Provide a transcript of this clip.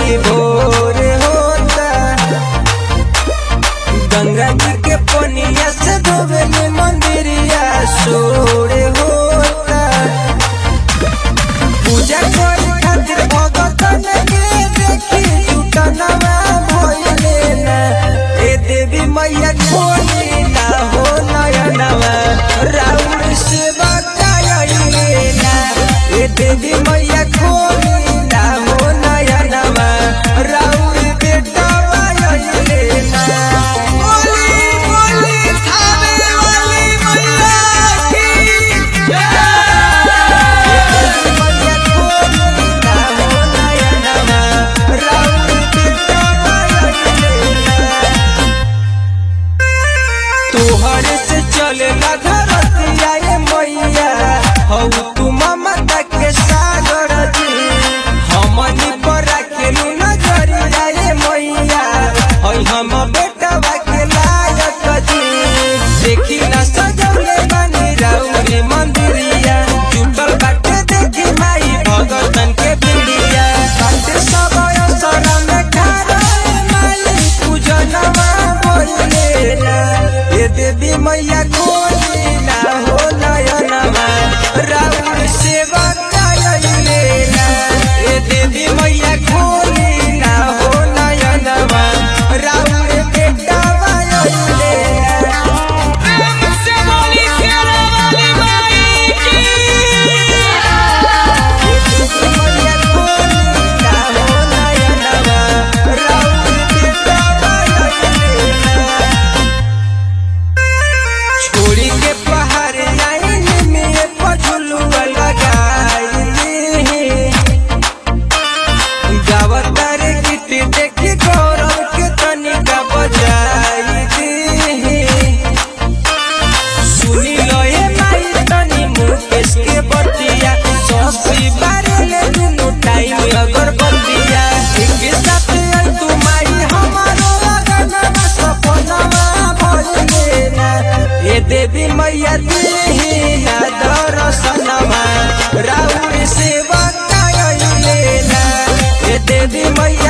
बड़ी भोर होता गंगा जी के पनिया से धोबे में मंदिरिया सोरे होता पूजा करे खातिर भगतन के देखी जुटनवा भइले ना ए देवी मैया खोली ना हो नयनवा राउर से बताइले ना ए देवी मैया खोली ना हो नयनवा राउर बेटा आइले ना बोली बोली थावे वाली मैया की तोहरे से चले घरतिया ये मैया हौ तू ममता के सागर जी हमनी पर राखेलू नजरिया ये मैया हौ हम बेटवा के लायक जी देखी ना सजौले बनी राउरी मंदिरिया जुटल बाटे देखी माई भगतन के पीड़िया बाटे सब असर में खारा माई पूजनवा बोले ना ये देवी मैया खोली ना हो नयनवा राउर सेवा कायले ना ये देवी मैया खोली ना हो नयनवा राउर बेटा वायले ना प्रेम से बोली शेरा वाली माई की छोड़ी के पहाड़ लाइन में पझुलुआ लगाई गावतार गीत देखी गौरव के तनिका बजाई सुनी लो ये माई तनी मुकेश के बतिया ससी बारेले दुनु टाइम अगरबत्तिया एक साथ आई तू माई हमारो लगनवा सपनवा भइले ना ए देवी मैया देही याद रसनवा राउर सेवा कायले ना ए देवी मैया